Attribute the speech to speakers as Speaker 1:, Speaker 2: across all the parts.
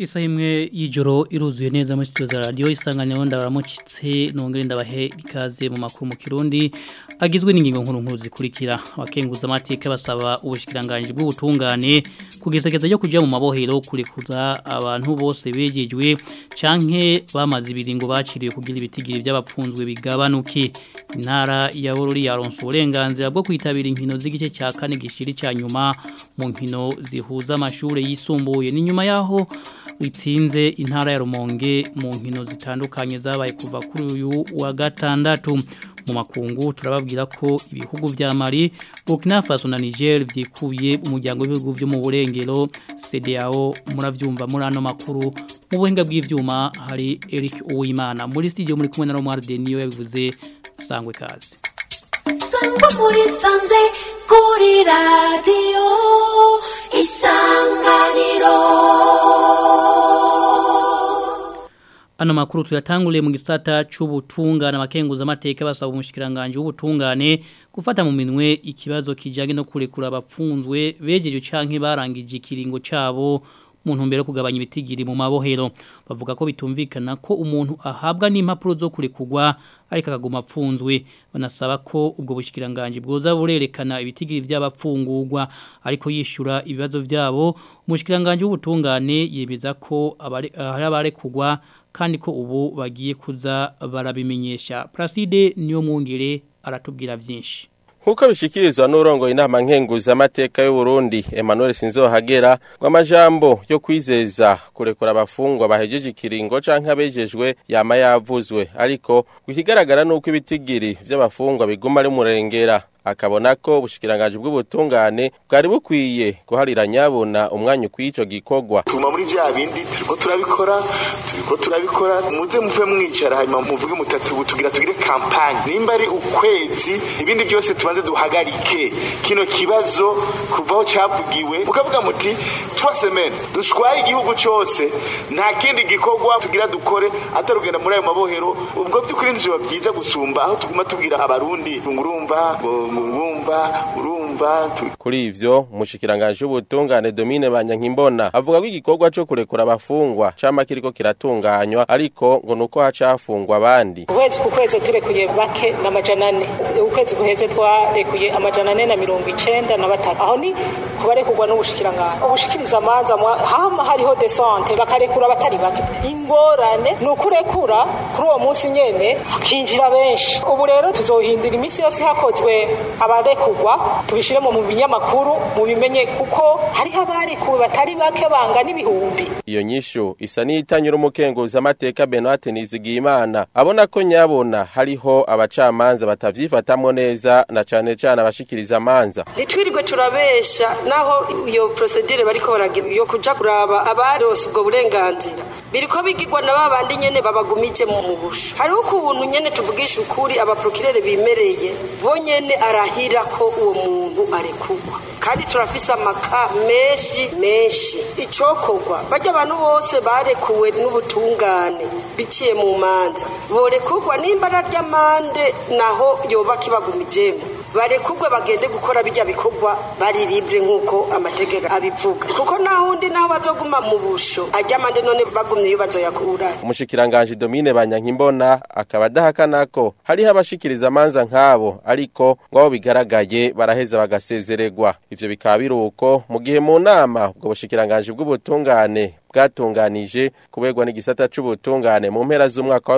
Speaker 1: Isaha imwe y'ijoro iruzuye neza muri studio za radio isanganiro ndabaramukitse nongere ndabahe ikaze mu makuru mu Kirundi agizwe n'ingingo nkuru nkuru zikurikira abakenguza amateka basaba ubushikiranganje bw'ubutungane kugesageza yo kujya mu mabohero kurekura abantu bose begejwe canke bamaze ibiringo baciriye kugira ibitigiri by'abapfunzwe bigabanuke intara ya Bururi yaronse uburenganzira bwo kwitabira inkino z'igice cya kane gishiri ca nyuma mu nkino zihuza amashure yisumbuye ni nyuma yaho itsinze intara ya Rumonge mu nkino zitandukanye zabaye kuva kuri uyu wa gatandatu mu makungu turababwira ko ibihugu vya Mali Burkina Faso na Niger vyikubiye umuryango w'ibihugu vyo mu burengero CDAO muravyumva muri ano makuru mu buhinga bw'ivyuma hari Eric Uwimana muri studio muri kumwe na Romar Denio yabivuze sangwe kazi
Speaker 2: Sangwa muri sanze kuri radio isanganiro
Speaker 1: Ano makuru tuyatangule mu gisata c'ubutungane abakenguza amateka basaba umushikiranganje w'ubutungane gufata mu minwe ikibazo kijanye no kurekura abapfunzwe bejeje canke barangije ikiringo cabo mu ntumbero yo kugabanya ibitigiri mu mabohero bavuga ko bitumvikana ko umuntu ahabwa n'impapuro zo kurekurwa ariko akaguma apfunzwe banasaba ko ubwo bushikiranganje bwoza burerekana ibitigiri by'abapfungurwa ariko yishura ibibazo byabo umushikiranganje w'ubutungane yemeza ko abari abarekugwa kandi ko ubu bagiye kuza barabimenyesha Placide niyo mwungere aratubwira byinshi
Speaker 3: Nkuko bishikirizwa n'urongo inama nkenguza amateka y'u Burundi Emmanuel Sinzohagera ngo amajambo yo kwizeza kurekura abafungwa bahejeje ikiringo canke abejejwe yama yavuzwe ariko ikigaragara nuko ibitigiri vy'abafungwa biguma ari murengera akabona ko ubushikiranganje bw'ubutungane bwari bukwiye guharira nyabona umwanya ukwico gikogwa
Speaker 4: tuma muri bya bindi turiko turabikora turiko turabikora muze muve mwicara hanyuma muvuge mutatu tugira tugire kampanye nimba ari ukwezi ibindi byose tubanze duhagarike kino kibazo kuvaho cavugiwe mukavuga muti trois semaines dushwaye igihugu cose nta kindi gikorwa tugira dukore atarugenda muri ayo mabohero ubwo by'ukuri ndivyo byiza gusumba aho tuguma tubwira abarundi ngurumva urumva urumva
Speaker 3: kuri ivyo umushikiranganje w'ubutungane Domine Banyankimbona avuga ko igikorwa co kurekura abafungwa cama kiriko kiratunganywa ariko ngo nuko hacafungwa abandi
Speaker 5: ukwezi ku kwezi turekuye bake n'amajana ane ukwezi guheze twarekuye amajana ane na mirongo icenda na batatu aho ni kubarekurwa n'ubushikiranganje ubushikiriza amanza hama hariho desante bakarekura abatari bake ingorane ni ukurekura kuri uwo munsi nyene hakinjira benshi ubu rero tuzohindura iminsi yose hakozwe abarekugwa tubishiremo mu binyamakuru mu bimenye kuko hariho abarekuwe batari bake banga n'ibihumbi
Speaker 3: iyo nyishu isa n'itanyura umukenguza amateka Benoit Nizigiyimana abona ko nyabona hariho abacamanza batavyifatamwo neza na cane cane abashikiriza amanza
Speaker 6: ntitwirirwe turabesha naho iyo procedure bariko baragira yo kuja kuraba abarose ubwo burenganzira biriko bigirwa na babandi nyene babagumije mu busho hariho ukuntu nyene tuvugisha ukuri abaprokirere bimereye bo nyene arahira ko uwo muntu arekurwa kandi turafise amaka menshi menshi icokorwa barya abantu bose barekuwe n'ubutungane biciye mu manza borekurwa nimba ararya amande naho yoba kibagumijemo barekugwe bagende gukora bijya bikorwa bari libre nkuko amategeko abivuga kuko nahundi naho bazoguma mu busho ajya amande none bagumye iyo bazoyakura
Speaker 3: umushikiranganje Domine Banyankimbona akaba adahakana ko hariho abashikiriza amanza nk'abo ariko ngo abo bigaragaye baraheza bagasezererwa ivyo bikaba biruko mu gihe mu nama ubwo bushikiranganje bw'ubutungane bwatunganije kubegwa n'igisata c'ubutungane mu mpera z'umwaka wa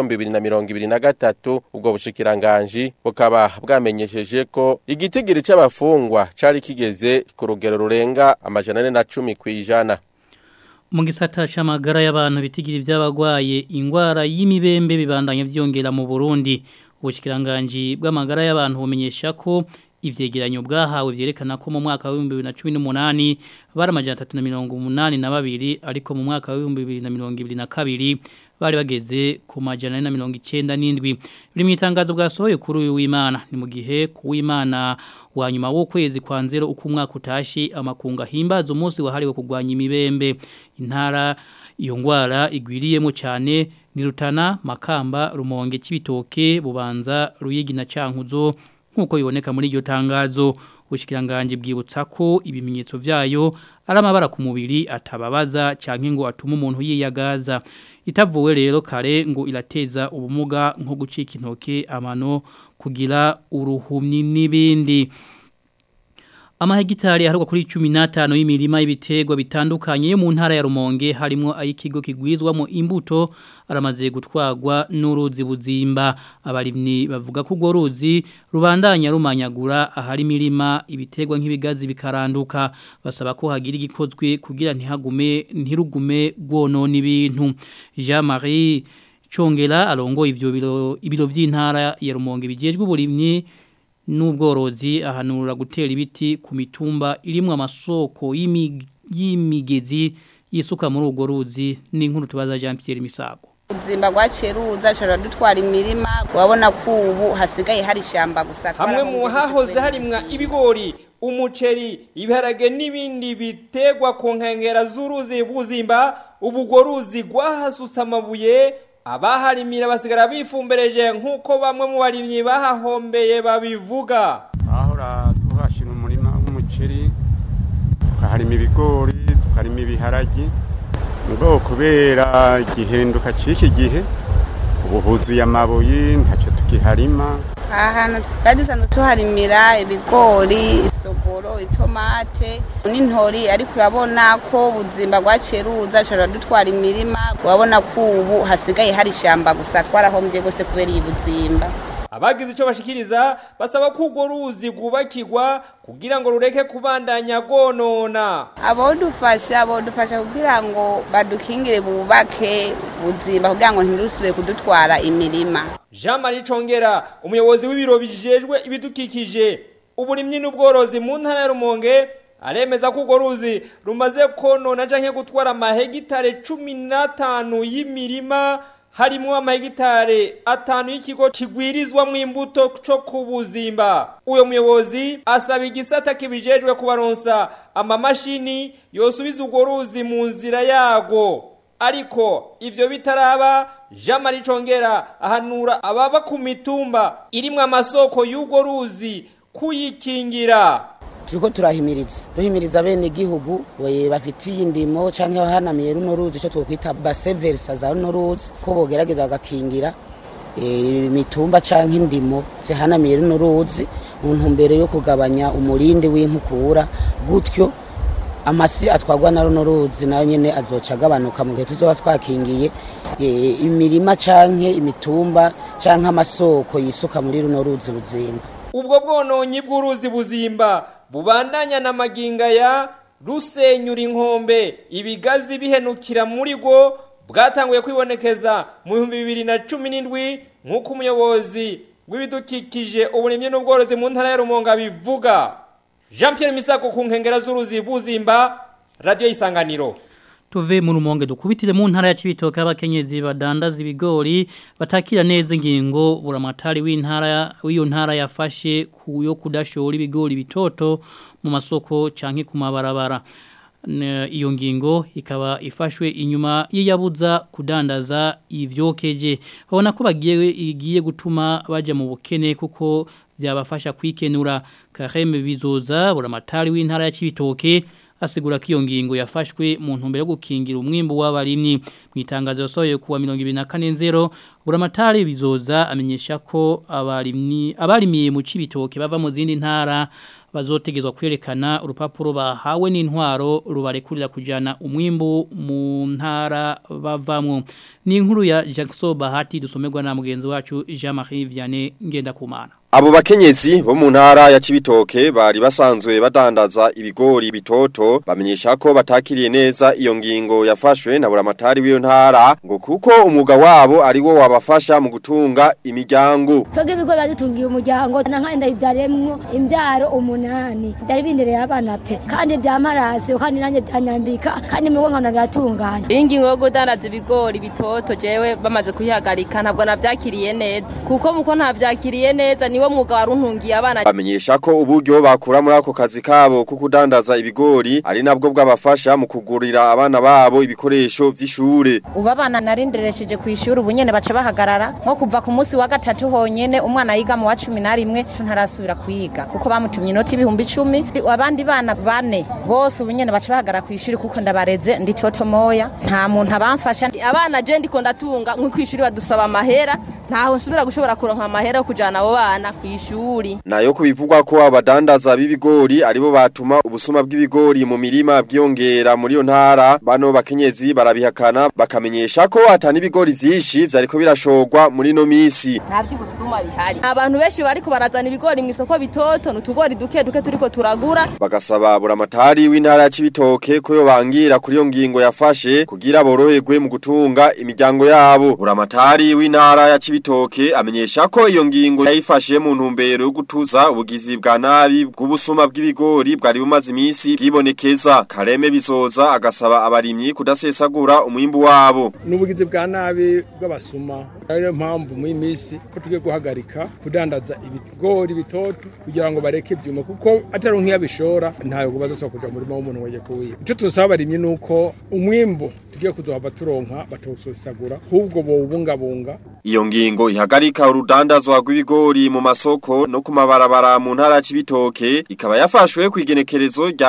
Speaker 3: 2023 ubwo bushikiranganje bukaba bwamenyesheje ko igitigiri c'abafungwa cari kigeze ku rugero rurenga amajana ane na cumi kwijana
Speaker 1: mu gisata c'amagara y'abantu bitigiri by'abagwaye ingwara y'imibembe bibandanye vyongera mu Burundi ubushikiranganje bw'amagara y'abantu bumenyesha ko ivyegeranyo bwahawe vyerekana ko mu mwaka wa 2018 bari amajana 382 ariko mu mwaka wa 2022 bari bageze ku majana 197 biri mu itangazo bwasohoye kuri uyu w'Imana ni mu gihe ku w'Imana wa nyuma w'ukwezi kwa nzero uko umwaka utashi amakunga himbaza umunsi wahariwe kugwanya imibembe intara iyo ngwara igwiriyemo cyane ni Rutana Makamba Rumonge Kibitoke Bubanza Ruyigi na Cankuzo nk'uko biboneka muri iryo tangazo ubushikiranganje bwibutsa ko ibimenyetso vyayo ari amabara ku mubiri atababaza canke ngo atuma umuntu yiyagaza itavuwe rero kare ngo irateza ubumuga nko gucika intoke amano kugira uruhumyi n'ibindi Amahegitari aharugwa kuri 15 y'imirima y'ibiterwa bitandukanye yo mu ntara ya Rumonge harimo ayikigo kigwizwamo imbuto aramaze gutwagwa n'uruzi buzimba abarimni bavuga ko urwo ruzi rubandanya rumanyagura ahari imirima ibiterwa nk'ibigazi bikaranduka basaba ko hagira igikozwe kugira ntihagume ntirugume rwonona ibintu Jean Marie Chongera arongo ivyo biro ibiro vy'intara ya Rumonge bijejwe uburimyi n'ubworozi ahanura gutera ibiti ku mitumba irimwo amasoko y'imigezi yisuka muri urwo ruzi n'inkuru tubaza Jean Pierre Misago
Speaker 7: ubuzima bwaciye ruza ashobora dutwara imirima urabona ko ubu hasigaye hari ishyamba gusa
Speaker 8: hamwe mu hahoze harimwa ibigori umuceri ibiharage n'ibindi bitegwa ku nkengera z'uruzi buzimba ubu urwo ruzi rwahasutse amabuye abaharimira basigara bifumbereje nk'uko bamwe mu barimyi bahahombeye babivuga
Speaker 9: ahora tuhashira umurima w'umuceri tukaharima ibigori tukarima ibiharagi ngo kubera igihinduka cy'iki gihe ubu huzuye amabuye ntacyo tukiharima
Speaker 7: aha hantu twari dusanzwe tuharimira ibigori isogoro itomate n'intori ariko urabona ko ubuzima bwaciye ruza ashobora dutwara imirima urabona ko ubu hasigaye hari ishyamba gusa twarahombye rwose kubera iyi buzimba
Speaker 8: abagize icyo bashikiriza basaba ko urwo ruzi rwubakirwa kugira ngo rureke kubandanya rwonona
Speaker 7: abodufasha abodufasha kugira ngo badukingire bubake ubuzima kugira ngo ntirusubire kudutwara imirima
Speaker 8: jean marie congera umuyobozi w'ibiro bijejwe ibidukikije uburimyi n'ubworozi mu ntara ya rumonge aremeza ko urwo ruzi rumaze konona canke gutwara amahegitare cumi n'atanu y'imirima harimo amahegitare atanu y'ikigo kigwirizwamo imbuto cyo ku buzimba uyo muyobozi asaba igisata kibijejwe kubaronsa amamashini yosubiza urwo ruzi mu nzira yago ariko ivyo bitaraba Jean Marie Congera ahanura ababa ku mitumba irimwo amasoko y'urwo ruzi kuyikingira
Speaker 10: turiko turahimiriza duhimiriza bene gihugu bafitiye indimo canke bahanamiye runo ruzi ico twokwita base versa za runo ruzi ko bogerageza bagakingira imitumba canke indimo zihanamiye runo ruzi mu ntumbero yo kugabanya umurindi w'inkukura gutyo amasi atwagwa na runo ruzi nayo nyene azoca agabanuka mu gihe tuzoba twakingiye imirima canke imitumba canke amasoko yisuka muri runo ruzi buzimba
Speaker 8: ubwo bwononyi bw'uruzi buzimba bubandanya na maginga ya rusenyura inkombe ibigazi bihenukira muri rwo bwatanguye kwibonekeza mu bihumbi bibiri na cumi n'indwi nk'uko umuyobozi w'ibidukikije uburimyi n'ubworozi mu ntara ya rumonga bivuga jean Pierre Misako ku nkengera z'uruzi buzimba radiyo y'isanganiro
Speaker 1: tuve mu rumonge dukubitire mu ntara ya Cibitoke abakenyezi badandaza ibigori batakira neza ingingo buramatari w'intara w'iyo ntara yafashe kuyo kudashora ibigori bitoto mu masoko canke ku mabarabara iyo ngingo ikaba ifashwe inyuma y'iyabuza kudandaza ivyokeje babona ko bagiye igiye gutuma baje mu bukene kuko byabafasha kwikenura Kareme bizoza buramatari w'intara ya Cibitoke asigura ko iyo ngingo yafashwe mu ntumbero yo gukingira umwimbo w'abarimyi mu itangazo yasohoye kuwa 2040 buramatari bizoza amenyesha ko abarimyi abarimiye mu cibitoke bava mu zindi ntara bazotegezwa kwerekana urupapuro bahawe n'intwaro rubarekurira kujana umwimbo mu ntara bavamwo ni inkuru ya Jackson Bahati dusomerwa na mugenzi wacu Jean-Marie Vianney Ngendakumana
Speaker 11: Abo bakenyezi bo mu ntara ya Cibitoke bari basanzwe badandaza ibigori bitoto bamenyesha ko batakiriye neza iyo ngingo yafashwe na buramatari w'iyo ntara ngo kuko umwuga wabo ari wo wabafasha mu gutunga imiryango.
Speaker 12: Toge ibigori badutungiye umuryango nanka ndayivyaremwo imbyaro umunani byari bindereye abana pe kandi byamarase kandi nanjye byanyambika kandi mu nkana biratunganya.
Speaker 13: Ingingo yo kudandaza ibigori bitoto jewe bamaze kuyihagarika ntabwo navyakiriye neza kuko muko ntavyakiriye neza ni niwo mwuga waruntungiye abana
Speaker 11: bamenyesha ko uburyo bakura muri ako kazi kabo ko kudandaza ibigori ari nabwo bwabafasha mu kugurira abana babo ibikoresho vy'ishure
Speaker 14: ubu abana narinderesheje ku ishuri ubu nyene baca bahagarara nko kuva ku munsi wa gatatu honyene umwana yiga mu wa cumi na rimwe ntarasubira kwiga kuko bamutumye inoti ibihumbi icumi abandi bana bane bose ubu nyene baca bahagarara ku ishuri kuko ndabareze ndi toto moya nta muntu abamfasha
Speaker 13: abana je ndiko ndatunga nko kwishuri badusaba amahera ntaho nsubira gushobora kuronka amahera yo kujana abo bana ku ishuri
Speaker 11: nayo kubivugwa ko abadandaza b'ibigori aribo batuma ubusuma bw'ibigori mu mirima bwiyongera muri yo ntara bano bakenyezi barabihakana bakamenyesha ko atani ibigori vyinshi vyariko birashogwa muri no misi
Speaker 13: nta by'ubusuma bihari abantu benshi bariko barazana ibigori mu isoko bitoto n'utugori duke duke turiko turagura
Speaker 11: bagasaba buramatari w'intara ya Cibitoke ko yobangira kuri yo ngingo yafashe kugira boroherwe mu gutunga imiryango yabo buramatari w'intara ya Cibitoke amenyesha ko iyo ngingo yayifashe mu ntumbero yo gutuza ubugizi bwa nabi bw'ubusuma bw'ibigori bwari bumaze iminsi bwibonekeza kareme bizoza agasaba abarimyi kudasesagura umwimbu wabo
Speaker 15: n'ubugizi bwa nabi bw'abasuma ariyo mpamvu mu minsi ko tugiye guhagarika kudandaza ibigori bitoto kugira ngo bareke ibyuma kuko atari nk'iyabishora ntabwo bazasaba kuja mu murima w'umuntu waje kuwiba icyo tusaba abarimyi ni uko umwimbu tugiye kuzohava turonka batawusesagura ahubwo bowubungabunga
Speaker 11: Iyo ngingo ihagarika urudandazwa rw'ibigori mu masoko no ku mabarabara mu ntara y'Ibitoke ikaba yafashwe ku igenekerezo rya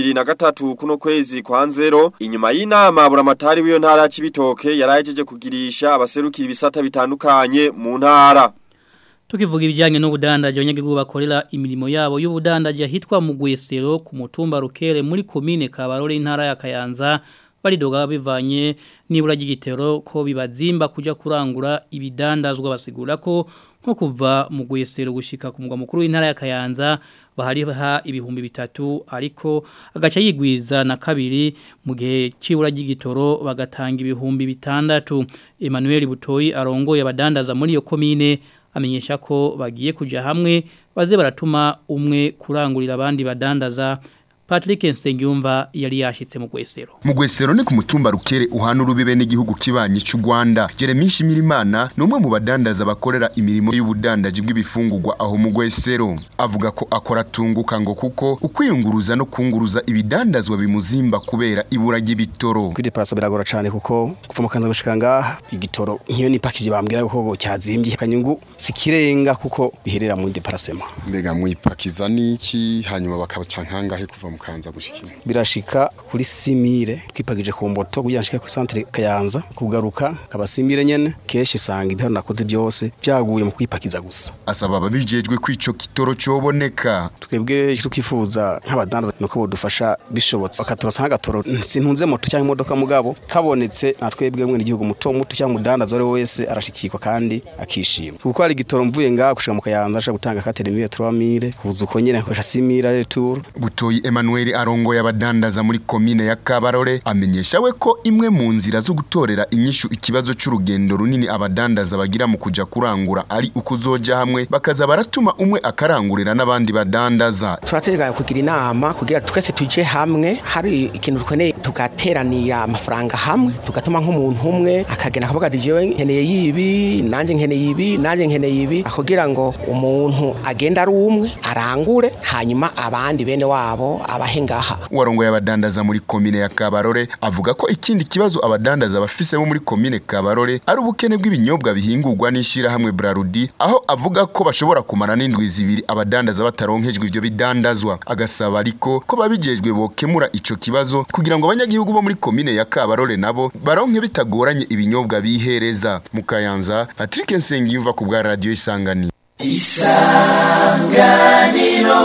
Speaker 11: 2023 kuno kwezi kwa nzero inyuma y'inama buramatari w'iyo ntara y'Ibitoke yarajeje kugirisha abaserukira ibisata bitandukanye mu ntara
Speaker 1: Tukivuga ibijyanye n'ubudandaje abanyagihugu bakorera imirimo yabo y'ubudandaje hitwa mu Gwesero ku mutumba Rukere muri commune Kabarore intara ya Kayanza baridoga bivanye nibura ry'igitero ko bibazimba kuja kurangura ibidandazwa basigura ko nko kuva mu Gwesero gushika ku mugwa mukuru w'intara ya Kayanza bahariha ibihumbi bitatu ariko agaca yigwiza na kabiri mu gihe cibura ry'igitoro bagatanga ibihumbi bitandatu Emmanuel Butoyi arongoye abadandaza muri iyo commune amenyesha ko bagiye kuja hamwe baze baratuma umwe kurangurira abandi badandaza Patrick Nsengiyumva yari yashitse mu gwesero.
Speaker 16: Mu gwesero ni ku mutumba rukere uhana urubibe n'igihugu kibanyi cy'u Rwanda. Jeremy Shimirimana ni umwe mu badandaza bakorera imirimo y'ubudandaji bw'ibifungurwa aho mu gwesero. Avuga ko akora tunguka ngo kuko ukwiyunguruza no kunguruza ibidandazwa bimuzimba kubera ibura ry'ibitoro.
Speaker 17: Kuri parasa biragora cyane kuko kuva mu kanza gushika ngaha igitoro nk'iyo ni package bambwira ko cyazimbye kanyungu sikirenga kuko biherera mu deparasema.
Speaker 18: Mbega mwipakiza niki hanyuma bakabaca nkangahe kuva mu kanza gushikira
Speaker 17: birashika kuri simire twipagije ku mboto kugira nshike ku centre Kayanza kugaruka kaba simire nyene keshi sanga ibihano nakoze byose byaguye mu kwipakiza gusa
Speaker 16: asaba ababijejwe kwico kitoro cyoboneka
Speaker 17: twebwe tukifuza nk'abadandaza nuko bodufasha bishobotse bakaturasa nk'agatoro sintunze moto cyangwa imodoka mugabo kabonetse na twebwe mwe igihugu muto muto cyangwa umudandaza ari wese arashikirwa kandi akishima kuko hari igitoro mvuye ngaha gushika mu Kayanza ashaka gutanga katerimiye 3000 kuza uko nyene akoresha simire retour
Speaker 16: butoyi Emmanuel arongo yabadandaza muri komine ya Kabarore amenyesha we ko imwe mu nzira zo gutorera inyishu ikibazo c'urugendo runini abadandaza bagira mu kuja kurangura ari ukuzoja hamwe bakaza baratuma umwe akarangurira n'abandi badandaza
Speaker 19: turateganya kugira inama kugira twese tuje hamwe hari ikintu dukeneye tugateranira amafaranga hamwe tugatuma nk'umuntu umwe akagenda akavuga ati jewe nkeneye yibi nanjye nkeneye ibi nanjye nkeneye ibi kugira ngo umuntu agenda ari umwe arangure hanyuma abandi bene wabo abahe ngaha
Speaker 16: warongo yabadandaza muri komine ya Kabarore avuga ko ikindi kibazo abadandaza bafise bo muri komine Kabarore ari ubukene bw'ibinyobwa bihingurwa n'ishira hamwe Brarudi aho avuga ko bashobora kumara n'indwi zibiri abadandaza bataronkejwe ivyo bidandazwa agasaba ariko ko babijejwe bokemura ico kibazo kugira ngo abanyagihugu bo muri komine ya Kabarore nabo baronke bitagoranye ibinyobwa bihereza mu Kayanza Patrick Nsengiyumva ku bwa radio Isangani
Speaker 20: Isanganiro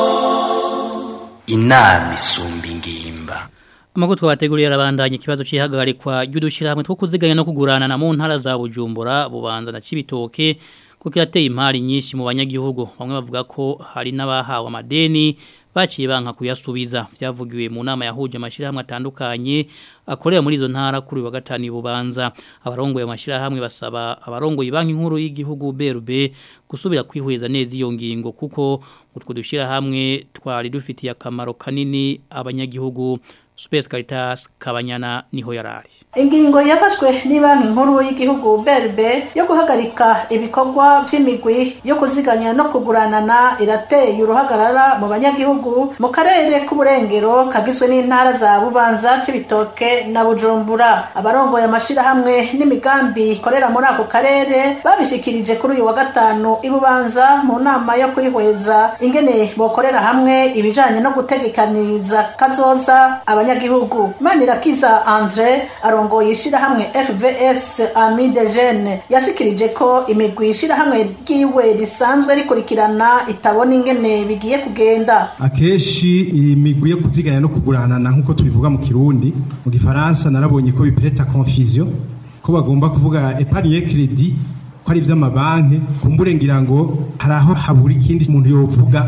Speaker 20: inama isumba ingimba
Speaker 1: Amakuru twabateguriye arabandanya ikibazo cihagarikwa ry'udushirahamwe two kuziganya no kugurana na mu ntara za Bujumbura bubanza na Cibitoke kuko yateye impari nyinshi mu banyagihugu bamwe bavuga ko hari n'abahawe amadeni baciye banka kuyasubiza vyavugiwe mu nama yahuje amashirahamwe atandukanye akorera muri izo ntara kuri wa gatani bubanza abarongoye amashirahamwe basaba abarongoye banki nkuru y'igihugu BRB gusubira kwihweza neza iyo ngingo kuko utwo dushirahamwe twari dufitiye akamaro kanini abanyagihugu Space Caritas Kabanyana niho yarari
Speaker 21: ingingo yafashwe banki nkuru y'igihugu berbe yo guhagarika ibikorwa by'imigwi yo kuziganya no kuguranana irateye uruhagarara mu banyagihugu mu karere k'uburengero kagizwe n'intara za bubanza c'ibitoke na bujumbura abarongoye amashirahamwe n'imigambi ikorera muri ako karere babishikirije kuri uyu wa gatanu ibubanza mu nama yo kwihweza ingene bokorera hamwe ibijanye no gutegekaniriza kazoza abanyagihugu manirakiza andre arongoye ishirahamwe FVS Ami de Jeune yashikirije ko imigwi ishirahamwe ryiwe risanzwe rikurikirana itabona ingene bigiye kugenda
Speaker 22: akeshi iyi migwi yo kuziganya no kuguranana nk'uko tubivuga mu kirundi mu gifaransa narabonye ko bipereta confusion ko bagomba kuvuga épargne crédit ko ari iby'amabanki kumbure ngira ngo hari aho habura ikindi umuntu yovuga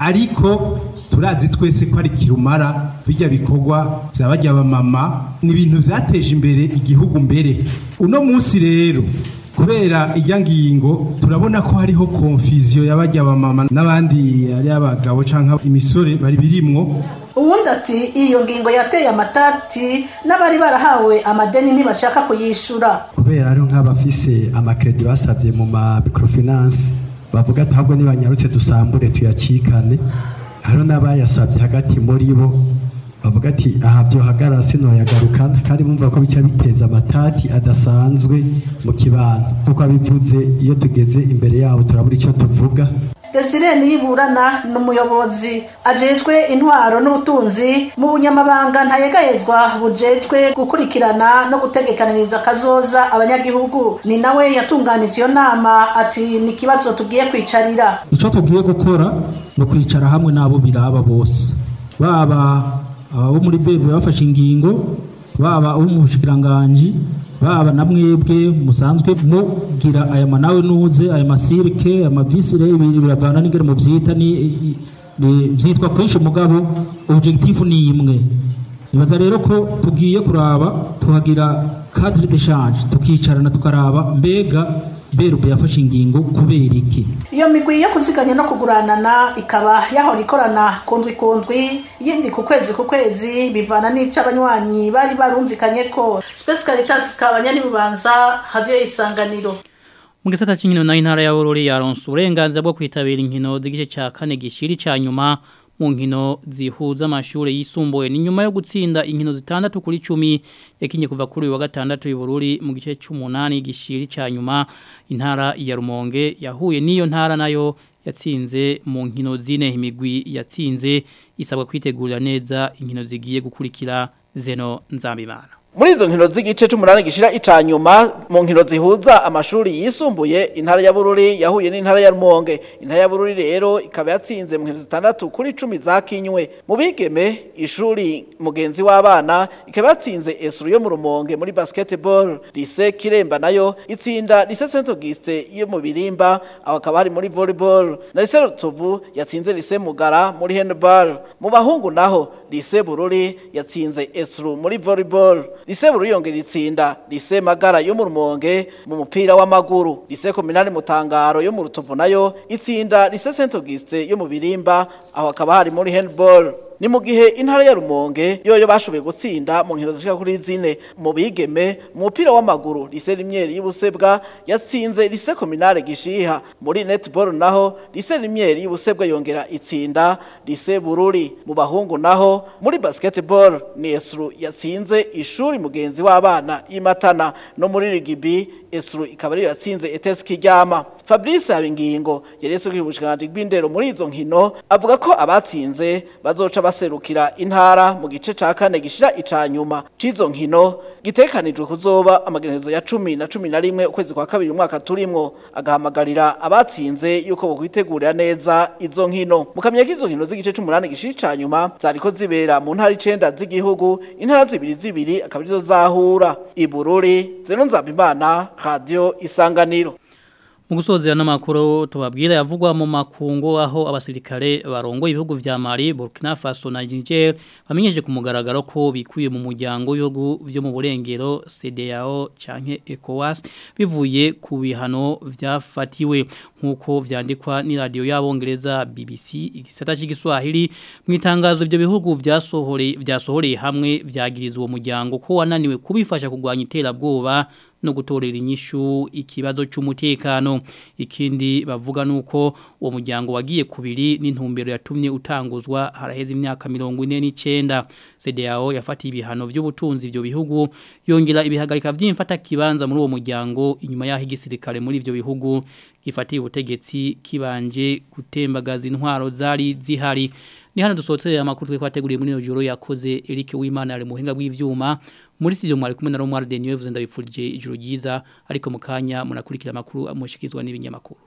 Speaker 22: ariko turazi twese ko ari kirumara bijya bikorwa byabajya abamama ni ibintu byateje imbere igihugu mbere uno munsi rero kubera ijya ngingo turabona ko hariho konfiziyo y'abajya abamama n'abandi ari abagabo cyangwa imisore bari birimwo
Speaker 21: uwundi ati iyo ngingo yateye amatati n'abari barahawe amadeni ntibashaka kuyishura
Speaker 23: kubera ari nk'abafise amakredi basabye mu ma microfinance bavuga ati ahubwo nibanyarutse dusambure tuyacikane hariho n'abayasabye hagati muri bo bavuga ati aha byohagara sinoyagarukana kandi bumva ko bica biteza amatati adasanzwe mu kibano nk'uko abivuze iyo tugeze imbere yabo turabura icyo tuvuga
Speaker 21: Desire Niyiburana ni umuyobozi ajejwe intwaro n'ubutunzi mu bunyamabanga ntayegayezwa bujejwe gukurikirana no gutegekaniriza kazoza abanyagihugu ni nawe yatunganije iyo nama ati ni ikibazo tugiye kwicarira
Speaker 24: icyo tugiye gukora ni ukwicara hamwe n'abo biraba bose baba abo muri bebe bafashe ingingo baba abo mu bushikiranganji baba na mwebwe musanzwe mugira aya manawe nuze aya masirike aya mavisire biravana n'ingere mu byita ni byitwa kwishe mugabo objectif ni imwe nibaza rero ko tugiye kuraba tuhagira cadre d'échange tukicarana tukaraba mbega berube yafashe ingingo kubera iki
Speaker 21: iyo migwi yo kuziganya no kuguranana ikaba yahora ikorana kundwi kundwi yindi ku kwezi ku kwezi bivana n'ico abanywanyi bari barumvikanye ko Space Caritas kabanya nibubanza hadiyo isanganiro
Speaker 1: mu gisata cy'inkino na intara ya Bururi yaronse uburenganzira bwo kwitabira inkino z'igice cya kane gishiri cya nyuma mu nkino zihuza amashuri yisumbuye ni nyuma yo gutsinda inkino zitandatu kuri 10 yakinye kuva kuri wa gatandatu y'Bururi mu gice cy'umunani gishiri cya nyuma intara ya Rumonge yahuye n'iyo ntara nayo yatsinze mu nkino zine imigwi yatsinze isabwa kwitegurira neza inkino zigiye gukurikira zeno nzambimana
Speaker 25: muri izo nkino z'igice c'umunani gishira icanyuma mu nkino zihuza amashuri yisumbuye intara ya Bururi yahuye n'intara ya Rumonge intara ya Bururi rero ikaba yatsinze mu nkino zitandatu kuri 10 zakinywe mu bigeme ishuri mugenzi w'abana ikaba yatsinze Esru yo mu Rumonge muri basketball Lycée Kiremba nayo itsinda Lycée Saint Auguste yo mu Birimba aho akaba hari muri volleyball na Lycée Rutovu yatsinze Lycée Mugara muri handball mu bahungu naho Lycée Bururi yatsinze Esru muri volleyball Lise Buruyongera itsinda Lise Magara yo mu Rumonge mu mupira w'amaguru Lise Kominani Mutangaro yo mu Rutovu nayo itsinda Lise Saint Auguste yo mu Birimba aho akaba hari muri handball ni mu gihe intara ya Rumonge yoyo bashoboye gutsinda mu nkino zishika kuri zine mu bigeme mu mupira w'amaguru Lise Rimyeri y'Ubusebwa yatsinze Lise Kominale Gishiha muri netball naho Lise Rimyeri y'Ubusebwa yongera itsinda Lise Bururi mu bahungu naho muri basketball ni Esru yatsinze ishuri mugenzi w'abana imatana no muri rigibi Esru ikaba ariyo yatsinze ETS Kiryama Fabrice Habingingo yereso kwibushikanje bw'indero muri izo nkino avuga ko abatsinze bazoca baserukira intara mu gice ca kane gishira icanyuma cizo nkino gitekanijwe kuzoba amagenezo ya 10 na 11 ukwezi kwa kabiri umwaka turimwo agahamagarira abatsinze yuko bokwitegurira neza izo nkino mukamya kizo nkino z'igice c'umunani gishira icanyuma zariko zibera mu ntara icenda z'igihugu intara zibiri zibiri akaba arizo zahura ibururi zeno nzabimana radio isanganiro
Speaker 1: Mu gusozera n'amakuru tubabwira yavugwa mu makungu aho abasirikare barongo ibihugu vya Mali, Burkina Faso na Niger bamenyesheje ku mugaragaro ko bikuye mu muryango w'ibihugu vyo mu burengero CEDEAO canke ECOWAS bivuye ku bihano vyafatiwe nkuko vyandikwa ni radio y'abongereza BBC igisata cy'igiswahili mu itangazo ibyo bihugu vyasohoreye vyasohoreye hamwe vyagirizwa uwo muryango ko wananiwe kubifasha kugwanya iterabwoba no gutorera inyishu ikibazo cy'umutekano ikindi bavuga nuko uwo muryango wagiye kubiri n'intumbero yatumye utanguzwa haraheze imyaka 49 CDAO yafatiye ibihano by'ubutunzi ibyo bihugu yongera ibihagarika by'imfata kibanza muri uwo muryango inyuma yaho igisirikare muri ibyo bihugu gifatiye ubutegetsi kibanje gutembagaza intwaro zari zihari ni hano dusohotse amakuru twe kwateguriye muri joro yakoze Eric Wimana ari muhinga bw'ivyuma muri studio mwari kumwe na Romar Denio yavuze ndabifurije ijoro ryiza ariko mukanya munakurikira amakuru amushikizwa n'ibinyamakuru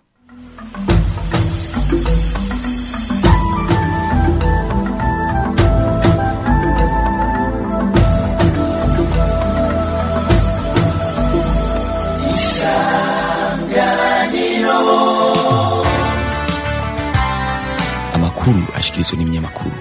Speaker 2: amakuru ashikirizwa n'ibinyamakuru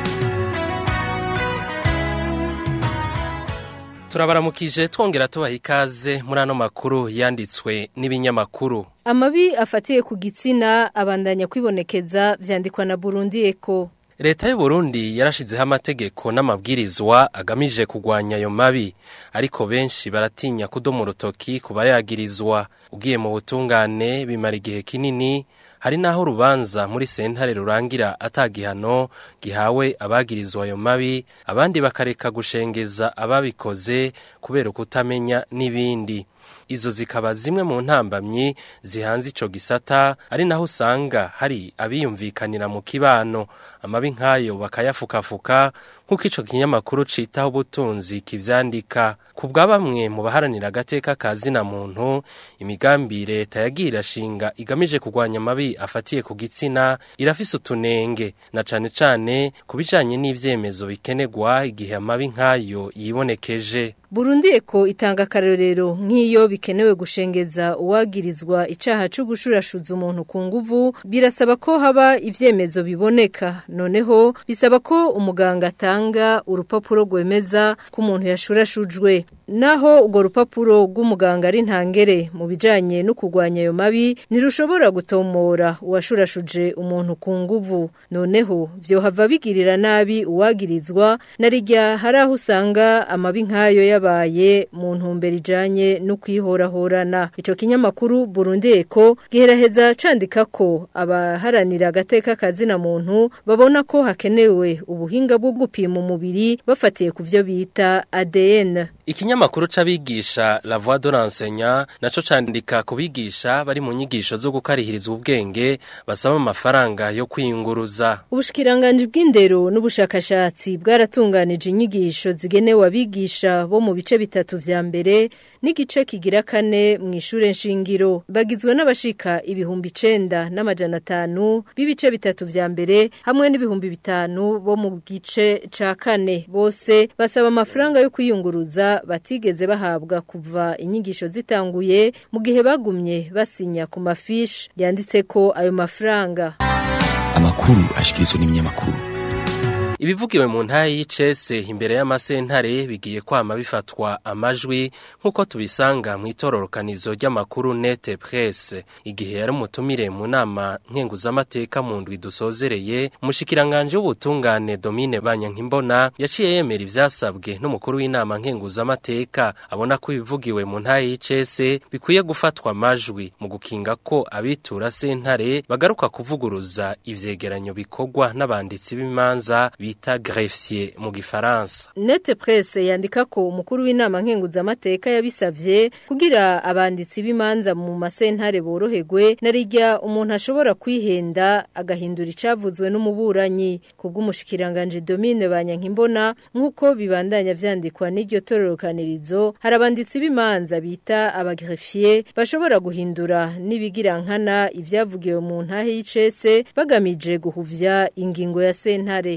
Speaker 3: turabaramukije twongera tubaha ikaze muri ano makuru yanditswe n'ibinyamakuru
Speaker 4: amabi afatiye ku gitsina abandanya kwibonekeza vyandikwa na Burundi Eko
Speaker 3: leta y'u Burundi yarashizeho amategeko n'amabwirizwa agamije kugwanya ayo mabi ariko benshi baratinya kudoma urutoki ku bayagirizwa ugiye mu butungane bimara igihe kinini hari naho urubanza muri sentare rurangira atagihano gihawe abagirizwa ayo mabi abandi bakareka gushengeza ababikoze kubera ukutamenya n'ibindi izo zikaba zimwe mu ntambamyi zihanze ico gisata ari naho usanga hari abiyumvikanira mu kibano amabi nk'ayo bakayafukafuka nk'uko ico kinyamakuru citaho ubutunzi kivyandika ku bwa bamwe mu baharanira agateka ka zina muntu imigambi leta yagiye irashinga igamije kurwanya amabi afatiye ku gitsina irafise utunenge na cane cane ku bijanye n'ivyemezo bikenerwa igihe amabi nk'ayo yibonekeje
Speaker 4: Burundi eko itanga akarorero nk'iyo bikenewe gushengeza uwagirizwa icaha cyo gushurashuza umuntu ku nguvu birasaba ko haba ivyemezo biboneka noneho bisaba ko umuganga atanga urupapuro rwemeza ko umuntu yashurashujwe naho urwo rupapuro rw'umuganga ari ntangere mu bijanye no kurwanya ayo mabi ntirushobora gutomora uwashurashuje umuntu ku nguvu noneho vyohava bigirira nabi uwagirizwa na rijya hari aho usanga amabi nk'ayo yabaye mu ntumbero ijanye no kwihorahorana ico kinyamakuru Burundi Eko giheraheza candika ko abaharanira agateka kazina muntu babona ko hakenewe ubuhinga bwo gupima umubiri bafatiye ku vyo bita ADN
Speaker 3: Ikinyamakuru c'abigisha La Voix de l'enseignant naco candika kubigisha bari mu nyigisho zo gukarihiriza ubwenge basaba amafaranga yo kwiyunguruza.
Speaker 4: Ubushikiranganje bw'indero n'ubushakashatsi bwaratunganije inyigisho zigenewe abigisha bo mu bice bitatu vya mbere n'igice kigira kane mu ishure nshingiro bagizwe n'abashika ibihumbi icenda n'amajana atanu b'ibice bitatu vya mbere hamwe n'ibihumbi bitanu bo mu gice ca kane bose basaba amafaranga yo kwiyunguruza batigeze bahabwa kuva inyigisho zitanguye mu gihe bagumye basinya ku mafishi yanditse ko ayo mafaranga
Speaker 2: amakuru ashikirizwa n'ibinyamakuru
Speaker 3: Ibivugiwe mu ntaye y'icese imbere y'amasentare bigiye kwama bifatwa amajwi nk'uko tubisanga mu itororokanizo ry'amakuru nete presse igihe yari umutumire mu nama nkenguzamateka mu ndwi dusozereye umushikiranganje w'ubutungane Domine Banyankimbona yaciye yemera ivyasabwe n'umukuru w'inama nkenguzamateka abona ko ibivugiwe mu ntaye y'icese bikwiye gufatwa amajwi mu gukinga ko abitura sentare bagaruka kuvuguruza ivyegeranyo bikorwa n'abanditsi b'imanza bita greffier mu gifaransa
Speaker 4: Nete presse yandika ko umukuru w'inama nkenguzamateka yabisavye kugira abanditsi b'imanza mu masentare boroherwe narijya umuntu ashobora kwihenda agahindura icavuzwe n'umuburanyi kubw'umushikiranganje Domine Banyankimbona nkuko bibandanya vyandikwa n'iryo tororokanirizo hari abanditsi b'imanza bita abagreffier bashobora guhindura nibigira nkana ivyavugiwe mu ntahe y'icese bagamije guhuvya ingingo ya sentare
Speaker 3: mu gukora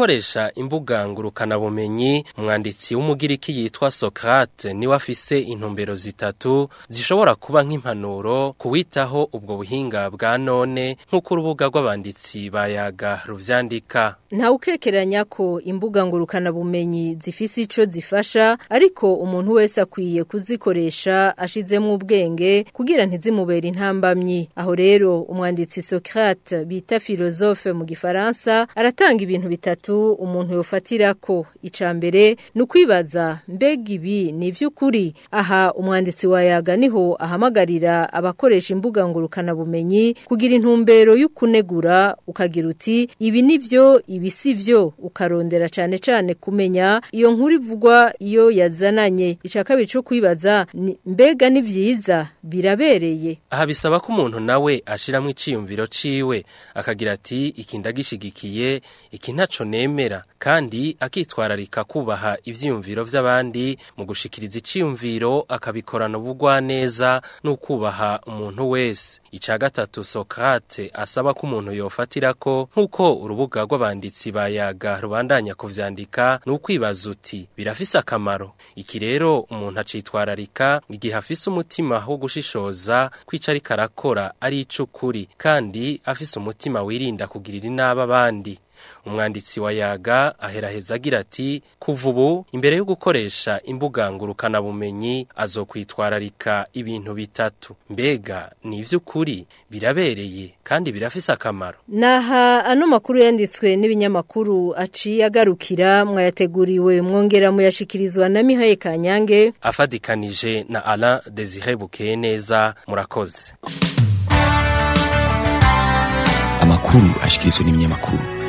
Speaker 3: gukoresha imbuga ngurukana bumenyi umwanditsi w'umugiriki yitwa Socrate niwe afise intumbero zitatu zishobora kuba nk'impanuro kuwitaho ubwo buhinga bwa none nk'uko urubuga rw'abanditsi bayaga ruvyandika
Speaker 4: nta ukekeranya ko imbuga ngurukana bumenyi zifise ico zifasha ariko umuntu wese akwiye kuzikoresha ashizemo ubwenge kugira ntizimubere intambamyi aho rero umwanditsi Socrate bita philosophe mu gifaransa aratanga ibintu bitatu umuntu yofatira ko icambere nukwibaza mbega ibi ni vy'ukuri aha umwanditsi wayaga niho ahamagarira abakoresha imbuga ngurukana bumenyi kugira intumbero y'ukunegura ukagira uti ibi nivyo ibi sivyo ukarondera cane cane kumenya iyo nkuru ivugwa iyo yazananye ica kabiri co kwibaza ni- mbega ni vyiza birabereye
Speaker 3: aha bisaba ko umuntu nawe ashiramwo iciyumviro ciwe akagira ati iki ndagishigikiye iki ntaco nemera kandi akitwararika kubaha ivyiyumviro vy'abandi mu gushikiriza iciyumviro akabikorana ubugwaneza n'ukubaha umuntu wese ica gatatu Socrate asaba ko umuntu yofatirako nk'uko urubuga rw'abanditsi bayaga rubandanya kuvyandika ni ukwibaza uti birafise akamaro iki rero umuntu acitwararika igihe afise umutima wo gushishoza kwica ariko arakora ari icukuri kandi afise umutima wirinda kugirira inabi abandi umwanditsi wa yaga aheraheza agira ati kuva ubu imbere yo gukoresha imbuga ngurukana bumenyi azokwitwararika ibintu bitatu mbega ni ivy'ukuri birabereye kandi birafise akamaro
Speaker 4: Naha ano makuru yanditswe n'ibinyamakuru aciye agarukira mwayateguriwe mwongera muyashikirizwa na Mihaye Kanyange
Speaker 3: afadikanije na Alain Desire Bukeye neza murakoze
Speaker 2: amakuru ashikirizwa n'ibinyamakuru